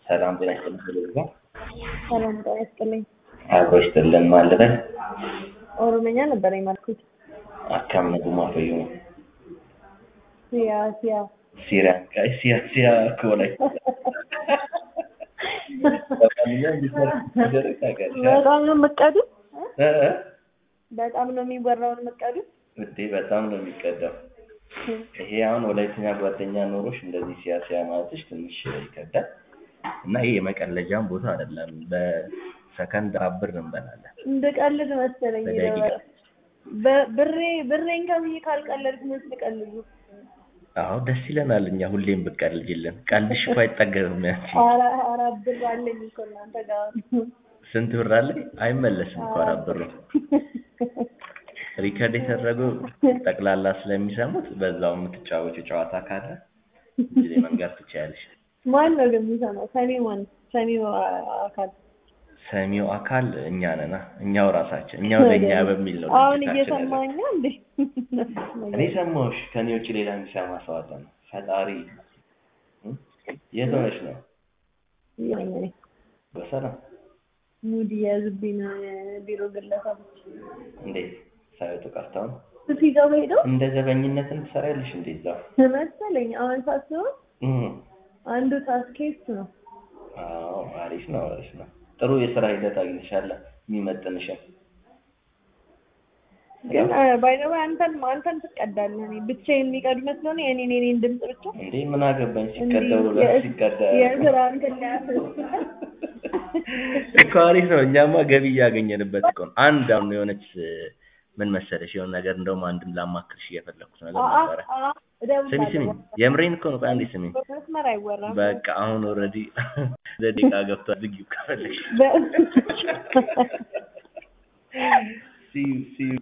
ሰላም ጤና ይስጥልኝ። ስለዛ ሰላም ጤና ይስጥልኝ። አብሮ ይስጥልን ማለት ኦሮምኛ ነበር የማልኩት። አካም ነጉማ ፈዩ ሲያ ሲያ ሲሪያ ካይ ሲያ ሲያ ኮላይ በጣም ነው የምትቀዱት። በጣም ነው የሚወራውን የምትቀዱት። እንዴ በጣም ነው የሚቀዳው። ይሄ አሁን ወላይተኛ ጓደኛ ኖሮሽ እንደዚህ ሲያ ሲያ ማለትሽ ትንሽ ይከብዳል። እና ይሄ የመቀለጃም ቦታ አይደለም። በሰከንድ አብር እንበላለን። እንድቀልድ መሰለኝ። በደቂቃ በ- ብሬ ብሬን ከብዬ ካልቀለድኩ መች ልቀልዱ? አዎ ደስ ይለናል። እኛ ሁሌም ብትቀልጅልን። ቀልድሽ እኮ አይጠገብም። ያንቺ ኧረ ኧረ ብር አለኝ እኮ እናንተ ጋር ስንት ብር አለ? አይመለስም እኮ አራት ብሩ። ሪከርድ የተደረገው ጠቅላላ ስለሚሰሙት በዛው የምትጫወቹ ጨዋታ ካለ ጊዜ መንገር ትችያለሽ። ማን ነው ግን የሚሰማው? ሰሚው ማን? ሰሚው አ- አካል ሰሚው አካል እኛ ነና እኛው ራሳችን እኛው ለእኛ በሚል ነው አሁን ድርጅታችን ያለው። እየሰማኛ እንዴ? እኔ ሰማሁሽ። ከኔ ውጭ ሌላ የሚሰማ ሰው አለ ነው? ፈጣሪ እ? የት ሆነሽ ነው? እየመኘኝ በሰላም ሙድ የያዝብኝ ነው የቢሮ ግለሰቦች እንዴት ሳይወጡ ቀርተው ነው? ሲገቡ ሄደው እንደ ዘበኝነትን ትሰሪያለሽ እንዴ እዛው? መሰለኝ አሁን ሳስበው እ። አንዱ ታስኬስ ነው። አዎ አሪፍ ነው አሪፍ ነው። ጥሩ የስራ ሂደት አግኝተሻል የሚመጥንሽን። ግን ባይዘው አንተን አንተን ትቀዳለህ። እኔ ብቻዬን የሚቀዱ መስሎኝ ነው የኔን የኔን ድምፅ ብቻ እንዴ ምን አገባኝ እንዲህ ሲቀደው ብሎ የ- ሲቀዳ የስራ እንትን ሊያስብ እኮ አሪፍ ነው። እኛማ ገቢ እያገኘንበት እኮ ነው። አንድ አሁን የሆነች ምን መሰለሽ የሆነ ነገር እንደውም አንድም ላማክርሽ እየፈለኩት ነገር ነበረ። ስሚ ስሚ፣ የምሬን እኮ ነው። ቆይ አንዴ ስሚ። መስመር አይወራም። በቃ አሁን ኦልሬዲ ደቂቃ ገብቷል። ዝጊው ከፈለግሽ በ- ሲ ሲ